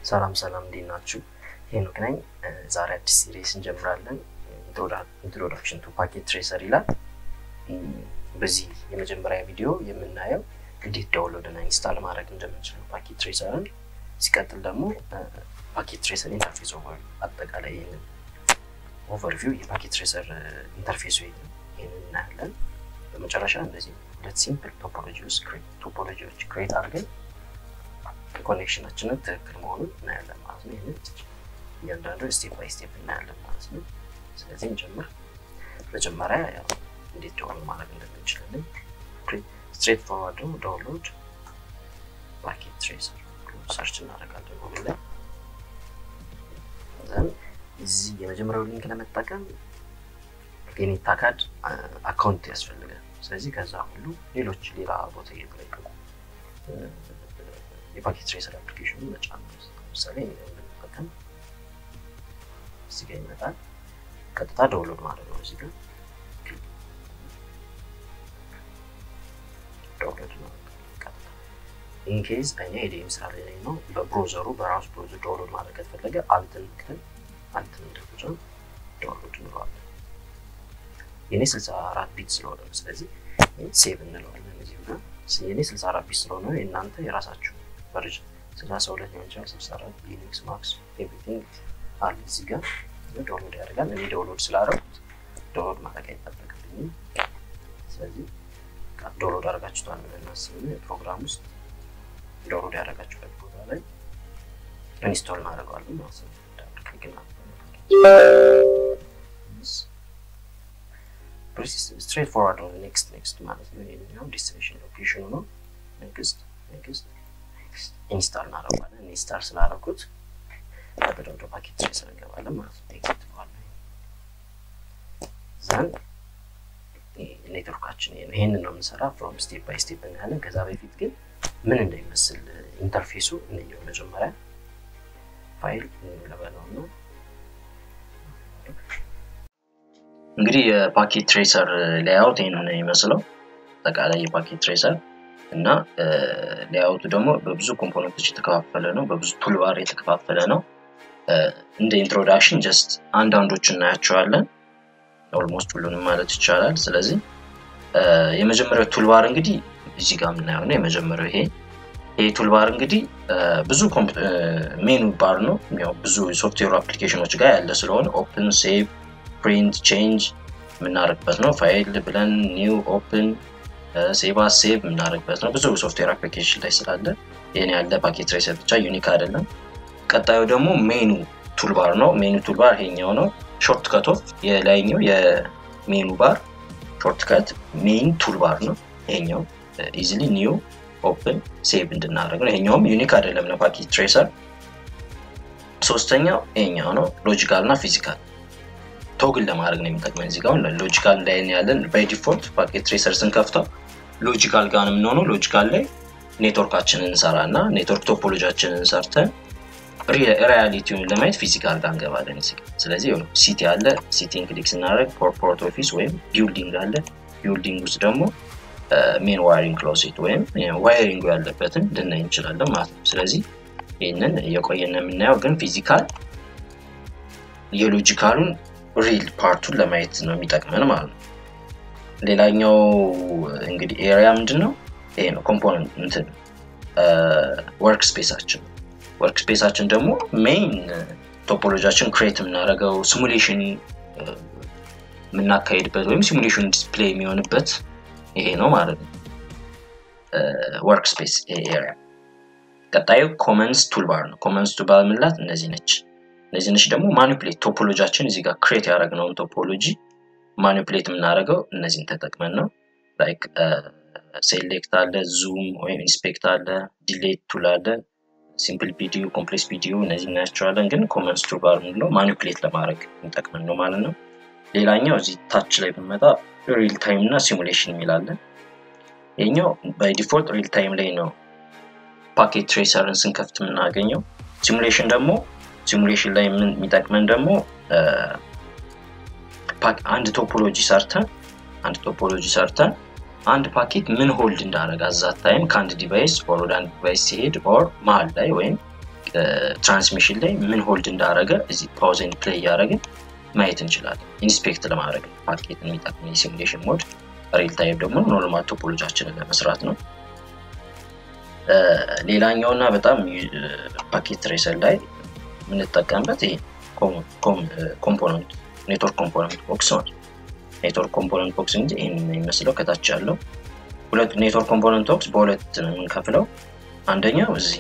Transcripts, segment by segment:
ሰላም ሰላም፣ እንዴት ናችሁ? ሄኖክ ነኝ። ዛሬ አዲስ ሲሪስ እንጀምራለን። ኢንትሮዳክሽን ቱ ፓኬት ትሬሰር ይላል። በዚህ የመጀመሪያ ቪዲዮ የምናየው እንዴት ዳውንሎድ እና ኢንስታል ማድረግ እንደምንችለው ፓኬት ትሬሰርን፣ ሲቀጥል ደግሞ ፓኬት ትሬሰር ኢንተርፌስ ኦቨር አጠቃላይ ይህንን ኦቨርቪው የፓኬት ትሬሰር ኢንተርፌሱ ይህንን እናያለን። በመጨረሻ እንደዚህ ሁለት ሲምፕል ቶፖሎጂዎች ቶፖሎጂዎች ክሬት አድርገን ኮኔክሽናችንን ትክክል መሆኑን እናያለን ማለት ነው። ይህንን እያንዳንዱ ስቴፕ ባይ ስቴፕ እናያለን ማለት ነው። ስለዚህ እንጀምር። መጀመሪያ ያው እንዴት ዳውንሎድ ማድረግ እንደምንችላለን ስትሬት ፎርዋርድ ነው። ዳውንሎድ ፓኬት ትሬሰር ሰርች እናደርጋለን ሁሉ ላይ ዘን እዚህ የመጀመሪያው ሊንክ ለመጠቀም የኔታ ካርድ አካውንት ያስፈልጋል። ስለዚህ ከዛ ሁሉ ሌሎች ሌላ ቦታ እየተለቀቁ የፓኬት ትሬሰር አፕሊኬሽኑ መጫን ነው። ለምሳሌ ብንጠቀም እዚህ ጋር ይመጣል። ቀጥታ ዳውንሎድ ማድረግ ነው። እዚህ ጋር ዳውንሎድ ነው ቀጥታ። ኢንኬዝ እኔ ሄዴም ስራ ላይ ነው። በብሮዘሩ በራሱ ብሮዘር ዳውንሎድ ማድረግ ከተፈለገ አልትን ምክትል አልትን እንደተጫን ዳውንሎድ እንለዋለን። የኔ 64 ቢት ስለሆነ ነው። ስለዚህ ሴቭ እንለዋለን። እዚህ ጋር የኔ 64 ቢት ስለሆነ የእናንተ የራሳችሁ ቨርዥን 32 ሊሆን ይችላል። 64 ሊኒክስ ማክስ ኤቭሪቲንግ አለ እዚህ ጋር ዳውንሎድ ያደርጋል። እኔ ዳውንሎድ ስላደረጉት ዳውንሎድ ማድረግ አይጠበቅብኝም። ስለዚህ ዳውንሎድ አደረጋችሁታል ብለን እናስብን ፕሮግራም ውስጥ ዳውንሎድ ያደረጋችሁበት ቦታ ላይ ኢንስቶል እናደርገዋለን ማለት ነው። ግና ስትሬት ፎርዋርድ ነው። ኔክስት ኔክስት ማለት ነው። ይሄኛው ዴስቲኔሽን ሎኬሽኑ ነው። ኔክስት ኔክስት ኢንስታል እናደርገዋለን። ኢንስታል ስላደረጉት ቀጥታ ወደ ፓኬት ትሬሰር እንገባለን ማለት ነው። ኤግዚት በኋላ ዘን ኔትወርካችን ይሄ ነው። ይሄንን ነው የምንሰራ ፍሮም ስቴፕ ባይ ስቴፕ እናያለን። ከዛ በፊት ግን ምን እንደሚመስል ኢንተርፌሱ እንየው። መጀመሪያ ፋይል እንለበለው ነው እንግዲህ የፓኬት ትሬሰር ሌያውት ይህን ነው የሚመስለው አጠቃላይ የፓኬት ትሬሰር እና ሌያውቱ ደግሞ በብዙ ኮምፖነንቶች የተከፋፈለ ነው። በብዙ ቱልባር የተከፋፈለ ነው። እንደ ኢንትሮዳክሽን ጀስት አንዳንዶች እናያቸዋለን። ኦልሞስት ሁሉንም ማለት ይቻላል። ስለዚህ የመጀመሪያው ቱልባር እንግዲህ እዚህ ጋር የምናየው ነው። የመጀመሪያው ይሄ ይሄ ቱልባር እንግዲህ ብዙ ሜኑ ባር ነው። ያው ብዙ ሶፍትዌር አፕሊኬሽኖች ጋር ያለ ስለሆነ ኦፕን፣ ሴቭ፣ ፕሪንት፣ ቼንጅ የምናደርግበት ነው። ፋይል ብለን ኒው፣ ኦፕን፣ ሴቭ አስ ሴቭ የምናደርግበት ነው። ብዙ ሶፍትዌር አፕሊኬሽን ላይ ስላለ ይህን ያለ ፓኬት ትሬሰር ብቻ ዩኒክ አይደለም። ቀጣዩ ደግሞ ሜኑ ቱልባር ነው። ሜኑ ቱልባር ይሄኛው ነው። ሾርት ከቶፍ የላይኛው የሜኑ ባር ሾርት ከት ሜን ቱልባር ነው። ይሄኛው ኢዚሊ ኒው ኦፕን ሴቭ እንድናደርግ ነው። ይሄኛውም ዩኒክ አይደለም ለፓኬት ትሬሰር። ሶስተኛው ይሄኛው ነው። ሎጂካል እና ፊዚካል ቶግል ለማድረግ ነው የሚጠቅመን። እዚህ ጋር ሎጂካል ላይ ያለን ባይ ዲፎልት ፓኬት ትሬሰር ስንከፍተው ሎጂካል ጋር ነው የምንሆነው። ሎጂካል ላይ ኔትወርካችንን እንሰራ እና ኔትወርክ ቶፖሎጂያችንን ሰርተን ሪያሊቲውን ለማየት ፊዚካል ጋር እንገባለን። ስለዚህ ሲቲ አለ። ሲቲን ክሊክ ስናደርግ ኮርፖሬት ኦፊስ ወይም ቢልዲንግ አለ። ቢልዲንግ ውስጥ ደግሞ ሜን ዋይሪንግ ክሎሴት ወይም ዋይሪንጉ ያለበትን ልናይ እንችላለን ማለት ነው። ስለዚህ ይህንን እየቆየን የምናየው ግን ፊዚካል የሎጂካሉን ሪል ፓርቱን ለማየት ነው የሚጠቅመን ማለት ነው። ሌላኛው እንግዲህ ኤሪያ ምንድን ነው? ይሄ ነው ኮምፖነንት እንትን ወርክ ስፔሳችን ወርክ ስፔሳችን ደግሞ ሜይን ቶፖሎጂያችን ክሬት የምናደርገው ሲሙሌሽን የምናካሄድበት ወይም ሲሙሌሽን ዲስፕሌይ የሚሆንበት ይሄ ነው ማለት ነው። ወርክ ስፔስ ኤሪያ። ቀጣዩ ኮመንስ ቱልባር ነው። ኮመንስ ቱልባር ምንላት እነዚህ ነች። እነዚህ ነች ደግሞ ማኒፕሌት ቶፖሎጂያችን እዚህ ጋር ክሬት ያደረግነውን ቶፖሎጂ ማኒፕሌት የምናደርገው እነዚህን ተጠቅመን ነው። ላይክ ሴሌክት አለ፣ ዙም ወይም ኢንስፔክት አለ፣ ዲሌት ቱል አለ ሲምፕል ቪዲዮ፣ ኮምፕሌክስ ቪዲዮ እነዚህ እናያቸዋለን። ግን ኮመንስ ቱልባር ምንለው ማኒፕሌት ለማድረግ የሚጠቅመን ነው ማለት ነው። ሌላኛው እዚህ ታች ላይ ብንመጣ ሪል ታይም እና ሲሙሌሽን የሚላለን። ይህኛው ባይ ዲፎልት ሪል ታይም ላይ ነው ፓኬት ትሬሰርን ስንከፍት የምናገኘው። ሲሙሌሽን ደግሞ ሲሙሌሽን ላይ የሚጠቅመን ደግሞ አንድ ቶፖሎጂ ሰርተን አንድ ቶፖሎጂ ሰርተን አንድ ፓኬት ምን ሆልድ እንዳደረገ አዛት ታይም ከአንድ ዲቫይስ ኦር ወደ አንድ ዲቫይስ ሲሄድ ኦር መሀል ላይ ወይም ትራንስሚሽን ላይ ምን ሆልድ እንዳደረገ እዚህ ፓውዝ ኤንድ ፕሌይ እያደረግን ማየት እንችላለን። ኢንስፔክት ለማድረግ ፓኬት የሚጠቅም የሲሙሌሽን ሞድ፣ ሪል ታይም ደግሞ ኖርማል ቶፖሎጂያችንን ለመስራት ነው። ሌላኛው እና በጣም ፓኬት ትሬሰር ላይ የምንጠቀምበት ይሄ ኮምፖነንት ኔትወርክ ኮምፖነንት ቦክስ ማለት ኔትወርክ ኮምፖነንት ቦክስ እንጂ ይህን የሚመስለው ከታች ያለው ሁለት ኔትወርክ ኮምፖነንት ቦክስ በሁለት ነው የምንከፍለው። አንደኛው እዚህ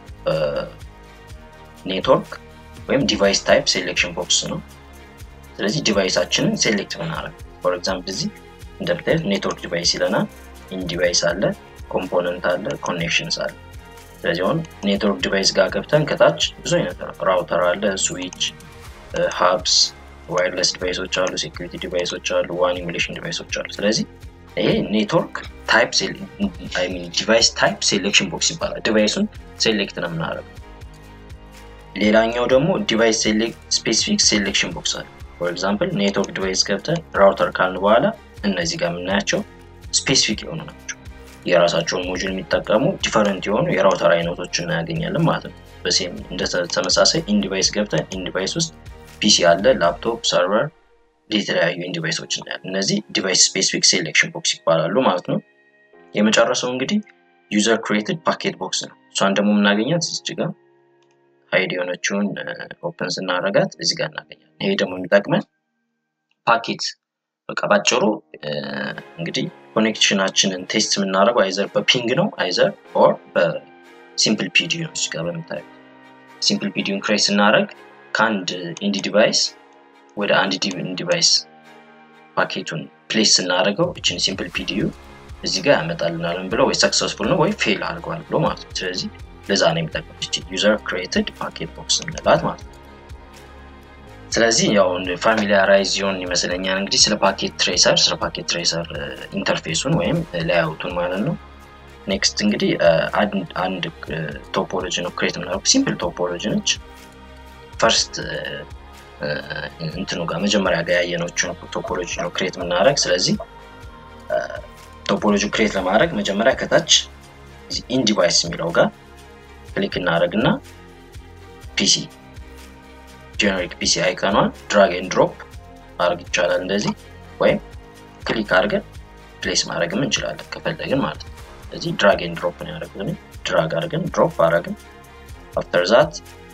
ኔትወርክ ወይም ዲቫይስ ታይፕ ሴሌክሽን ቦክስ ነው። ስለዚህ ዲቫይሳችንን ሴሌክት ምናደርግ ፎር ኤግዛምፕል እዚህ እንደምታዩት ኔትወርክ ዲቫይስ ይለናል። ኢን ዲቫይስ አለ፣ ኮምፖነንት አለ፣ ኮኔክሽንስ አለ። ስለዚህ አሁን ኔትወርክ ዲቫይስ ጋር ገብተን ከታች ብዙ አይነት ራውተር አለ፣ ስዊች፣ ሀብስ፣ ዋይርለስ ዲቫይሶች አሉ፣ ሴኩሪቲ ዲቫይሶች አሉ፣ ዋን ኢሙሌሽን ዲቫይሶች አሉ። ስለዚህ ይሄ ኔትወርክ ታይፕ ዲቫይስ ታይፕ ሴሌክሽን ቦክስ ይባላል። ዲቫይሱን ሴሌክት ነው የምናደርገው። ሌላኛው ደግሞ ዲቫይስ ስፔሲፊክ ሴሌክሽን ቦክስ አለ። ፎር ኤግዛምፕል ኔትወርክ ዲቫይስ ገብተን ራውተር ካልን በኋላ እነዚህ ጋር የምናያቸው ስፔሲፊክ የሆኑ ናቸው። የራሳቸውን ሞጁል የሚጠቀሙ ዲፈረንት የሆኑ የራውተር አይነቶችን እናያገኛለን ማለት ነው። በሴም እንደተመሳሳይ ኢንዲቫይስ ገብተን ኢንዲቫይስ ውስጥ ፒሲ አለ፣ ላፕቶፕ፣ ሰርቨር የተለያዩ ኢንዲቫይሶች እናያለን። እነዚህ ዲቫይስ ስፔሲፊክ ሴሌክሽን ቦክስ ይባላሉ ማለት ነው። የመጨረሰው እንግዲህ ዩዘር ክሬትድ ፓኬት ቦክስ ነው። እሷን ደግሞ የምናገኛት እዚህ ጋር ሀይድ የሆነችውን ኦፕን ስናደርጋት እዚህ ጋር እናገኛለን። ይሄ ደግሞ የሚጠቅመን ፓኬት በቃ ባጭሩ እንግዲህ ኮኔክሽናችንን ቴስት የምናደርገው አይዘር በፒንግ ነው አይዘር ኦር በሲምፕል ፒዲ ነው። እዚህ ጋር በምታዩት ሲምፕል ፒዲውን ክሬት ስናደርግ ከአንድ ኢንዲ ዲቫይስ ወደ አንድ ዲቫይስ ፓኬቱን ፕሌስ ስናደርገው እችን ሲምፕል ፒዲዩ እዚህ ጋር ያመጣልናለን ብሎ ወይ ሰክሰስፉል ነው ወይ ፌል አድርገዋል ብሎ ማለት ነው። ስለዚህ ለዛ ነው የሚጠቅመው እቺ ዩዘር ክሬትድ ፓኬት ቦክስ እንላት ማለት ነው። ስለዚህ ያው ፋሚሊያራይዝ ዚሆን ይመስለኛል እንግዲህ ስለ ፓኬት ትሬሰር ስለ ፓኬት ትሬሰር ኢንተርፌሱን ወይም ላይአውቱን ማለት ነው። ኔክስት እንግዲህ አንድ ቶፖሎጂ ነው ክሬት የምናደርገው ሲምፕል ቶፖሎጂ ነች። ፈርስት እንትኑ ጋር መጀመሪያ ጋር ያየነችን ቶፖሎጂ ነው ክሬት የምናደርግ። ስለዚህ ቶፖሎጂ ክሬት ለማድረግ መጀመሪያ ከታች ኢን ዲቫይስ የሚለው ጋር ክሊክ እናደርግ እና ፒሲ ጀነሪክ ፒሲ አይከኗን ድራግ ኤንድ ድሮፕ ማድረግ ይቻላል እንደዚህ፣ ወይም ክሊክ አድርገን ፕሌስ ማድረግም እንችላለን ከፈለግን ማለት ነው። ስለዚህ ድራግ ኤንድ ድሮፕ ነው ያደረግን። ድራግ አድርገን ድሮፕ አድረግን። አፍተር ዛት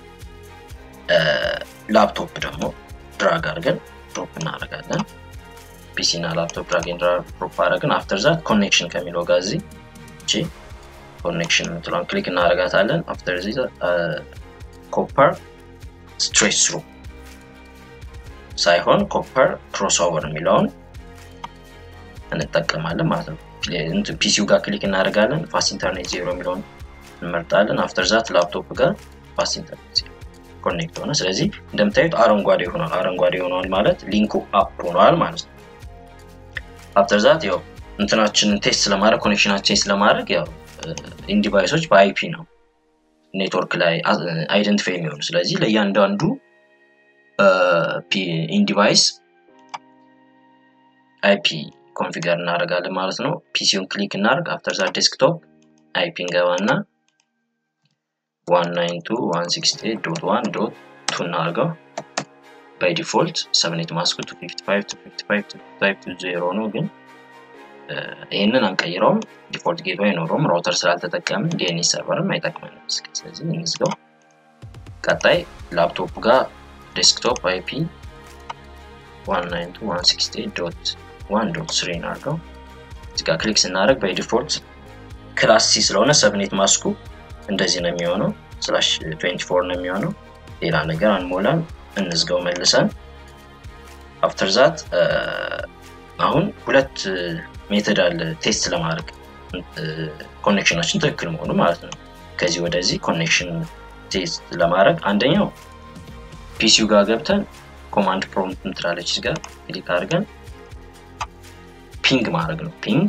ላፕቶፕ ደግሞ ድራግ አድርገን ድሮፕ እናደርጋለን። ፒሲ እና ላፕቶፕ ድራግ ኤንድ ድሮፕ አድረግን። አፍተር ዛት ኮኔክሽን ከሚለው ጋር እዚህ እቺ ኮኔክሽን የምትለውን ክሊክ እናደርጋታለን። አፍተር ዚ ኮፐር ስትሬት ስሩ ሳይሆን ኮፐር ክሮስ ኦቨር የሚለውን እንጠቀማለን ማለት ነው። ፒሲው ጋር ክሊክ እናደርጋለን። ፋስት ኢንተርኔት ዜሮ የሚለውን እንመርጣለን። አፍተር ዛት ላፕቶፕ ጋር ፋስት ኢንተርኔት ዜሮ ኮኔክት ሆነ። ስለዚህ እንደምታዩት አረንጓዴ ሆኗል። አረንጓዴ ሆኗል ማለት ሊንኩ አፕ ሆኗል ማለት ነው። አፍተር ዛት ያው እንትናችንን ቴስት ለማድረግ ኮኔክሽናችን ቴስት ለማድረግ ያው ኢንዲቫይሶች በአይፒ ነው ኔትወርክ ላይ አይደንቲፋይ የሚሆኑ ስለዚህ ለእያንዳንዱ ኢንዲቫይስ አይፒ ኮንፊገር እናደርጋለን ማለት ነው። ፒሲውን ክሊክ እናደርግ። አፍተር ዛ ዴስክቶፕ አይፒ እንገባና 192.168.1.2 እናደርገው። ባይ ዲፎልት ሰብኔት ማስኩ 255 ነው፣ ግን ይህንን አንቀይረውም። ዲፎልት ጌቶ አይኖረውም። ራውተር ስላልተጠቀምን ዲኤንኤስ ሰርቨርም አይጠቅመንም። ስለዚህ እንዝጋው። ቀጣይ ላፕቶፕ ጋር ዴስክቶፕ አይፒ 192.168.1.3 እናድርገው። እዚህ ጋር ክሊክ ስናደርግ ባይ ዲፎልት ክላስ ሲ ስለሆነ ሰብኔት ማስኩ እንደዚህ ነው የሚሆነው። ስላሽ 24 ነው የሚሆነው። ሌላ ነገር አንሞላም። እንዝጋው መልሰን። አፍተር ዛት አሁን ሁለት ሜተድ አለ ቴስት ለማድረግ ኮኔክሽናችን ትክክል መሆኑ ማለት ነው። ከዚህ ወደዚህ ኮኔክሽን ቴስት ለማድረግ አንደኛው ፒሲው ጋር ገብተን ኮማንድ ፕሮምፕት ምትላለች ጋር ክሊክ አድርገን ፒንግ ማድረግ ነው። ፒንግ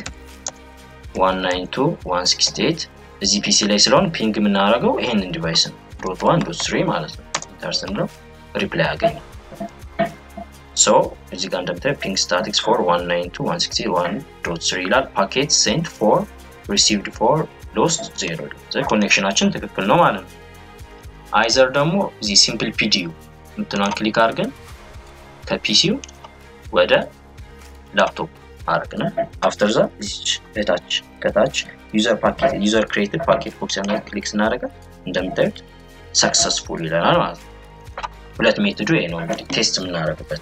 192.168 እዚህ ፒሲ ላይ ስለሆን ፒንግ የምናደርገው ይሄንን ዲቫይስ ነው። ዶት ዋን ዶት ስሪ ማለት ነው። ኢንተር ስንለው ሪፕላይ ያገኝ ሶ እዚህ ጋር እንደምታዩ ፒንግ ስታቲክስ ፎር 192.168.1.3 ይላል። ፓኬት ሴንት ፎር ሪሲቭድ ፎር ሎስት ዜሮ ኮኔክሽናችን ትክክል ነው ማለት ነው። አይዘር ደግሞ እዚህ ሲምፕል ፒዲዩ የምትለውን ክሊክ አድርገን ከፒሲው ወደ ላፕቶፕ አድርገን አፍተር ዛ ከታች ከታች ዩዘር ፓኬት ዩዘር ክሬትድ ፓኬት ቦክስ ያለ ክሊክ ስናደርገ እንደምታዩት ሰክሰስፉል ይለናል ማለት ነው። ሁለት ሜትዱ ይሄ ነው እንግዲህ ቴስት የምናደርግበት።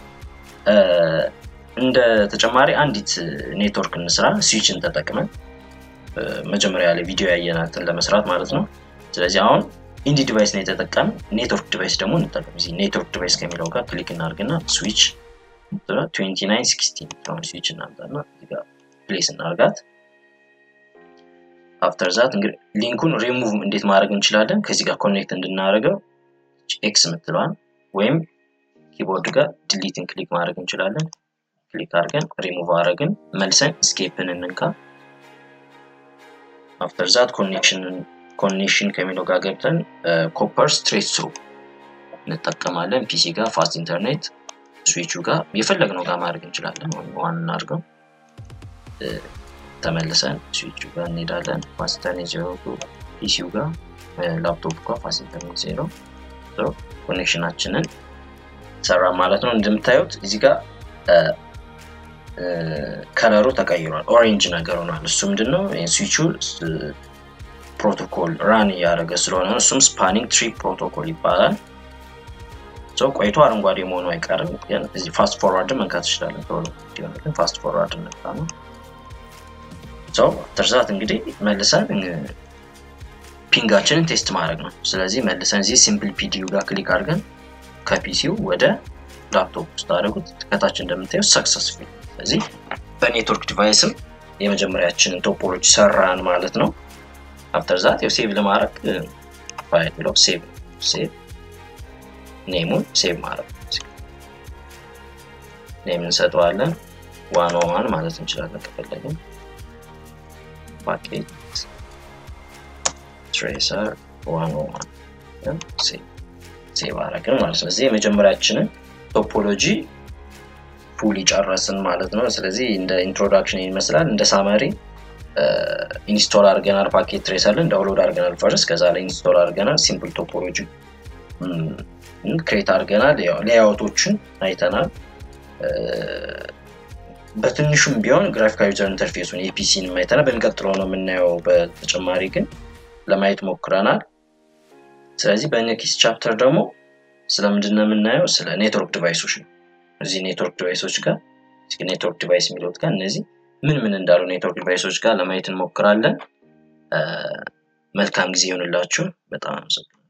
እንደ ተጨማሪ አንዲት ኔትወርክ እንስራ ስዊችን ተጠቅመን መጀመሪያ ላይ ቪዲዮ ያየናትን ለመስራት ማለት ነው። ስለዚህ አሁን ኢንዲ ዲቫይስ ነው የተጠቀም ኔትወርክ ዲቫይስ ደግሞ እንጠቀም። እዚህ ኔትወርክ ዲቫይስ ከሚለው ጋር ክሊክ እናደርግና ስዊች 2916 ስዊች እናምጣና እዚጋ ፕሌስ እናርጋት። አፍተር ዛት እንግዲህ ሊንኩን ሪሙቭ እንዴት ማድረግ እንችላለን? ከዚህ ጋር ኮኔክት እንድናደርገው ኤክስ የምትለዋን ወይም ኪቦርድ ጋር ዲሊትን ክሊክ ማድረግ እንችላለን። ክሊክ አድርገን ሪሙቭ አድረግን መልሰን ስኬፕን እንንካ። አፍተር ዛት ኮኔክሽን ከሚለው ጋር ገብተን ኮፐር ስትሬት ስሩ እንጠቀማለን። ፒሲ ጋር ፋስት ኢንተርኔት ስዊቹ ጋር የፈለግነው ጋር ማድረግ እንችላለን። ዋን እናድርገው። ተመልሰን ስዊቹ ጋር እንሄዳለን። ፋስት ኢንተርኔት ዜሮ ፒሲው ጋር ላፕቶፕ ጋር ፋስት ኢንተርኔት ዜሮ ኮኔክሽናችንን ሰራ ማለት ነው። እንደምታዩት እዚህ ጋር ከለሩ ተቀይሯል። ኦሬንጅ ነገር ሆኗል። እሱ ምንድነው? ስዊቹ ፕሮቶኮል ራን እያደረገ ስለሆነ እሱም ስፓኒንግ ትሪ ፕሮቶኮል ይባላል። ሰው ቆይቶ አረንጓዴ መሆኑ አይቀርም። ግን እዚህ ፋስት ፎርዋርድ መንካት ይችላለን። ቶሎ ግን ፋስት ፎርዋርድ ነካ ነው። ሰው ተርዛት እንግዲህ መልሰን ፒንጋችንን ቴስት ማድረግ ነው። ስለዚህ መልሰን እዚህ ሲምፕል ፒዲዩ ጋር ክሊክ አድርገን ከፒሲው ወደ ላፕቶፕ ውስጥ አድርጉት። ከታች እንደምታየው ሰክሰስፉል። ስለዚህ በኔትወርክ ዲቫይስም የመጀመሪያችንን ቶፖሎጂ ሰራን ማለት ነው። አፍተር ዛት ያው ሴቭ ለማድረግ ፋይል ብለው ሴቭ ሴቭ ኔሙን ሴቭ ማድረግ ኔም እንሰጠዋለን። ዋን ዋን ማለት እንችላለን ከፈለግን ፓኬት ትሬሰር ዋን ዋን ሴቭ አደረግን ማለት ነው። ስለዚህ የመጀመሪያችንን ቶፖሎጂ ፉል ጨረስን ማለት ነው። ስለዚህ እንደ ኢንትሮዳክሽን ይመስላል። እንደ ሳመሪ ኢንስቶል አድርገናል፣ ፓኬት ትሬሰርን ዳውንሎድ አድርገናል ፈርስ። ከዛ ላይ ኢንስቶል አድርገናል፣ ሲምፕል ቶፖሎጂ ክሬት አድርገናል፣ ሌያውቶችን አይተናል። በትንሹም ቢሆን ግራፊካል ዩዘር ኢንተርፌሱን የፒሲን አይተናል። በሚቀጥለው ነው የምናየው። በተጨማሪ ግን ለማየት ሞክረናል። ስለዚህ በኔክስት ቻፕተር ደግሞ ስለምንድን ነው የምናየው? ስለ ኔትወርክ ዲቫይሶች ነው። እዚህ ኔትወርክ ዲቫይሶች ጋር ኔትወርክ ዲቫይስ የሚለውት ጋር እነዚህ ምን ምን እንዳሉ ኔትወርክ ዲቫይሶች ጋር ለማየት እንሞክራለን። መልካም ጊዜ ይሆንላችሁ። በጣም አመሰግናለሁ።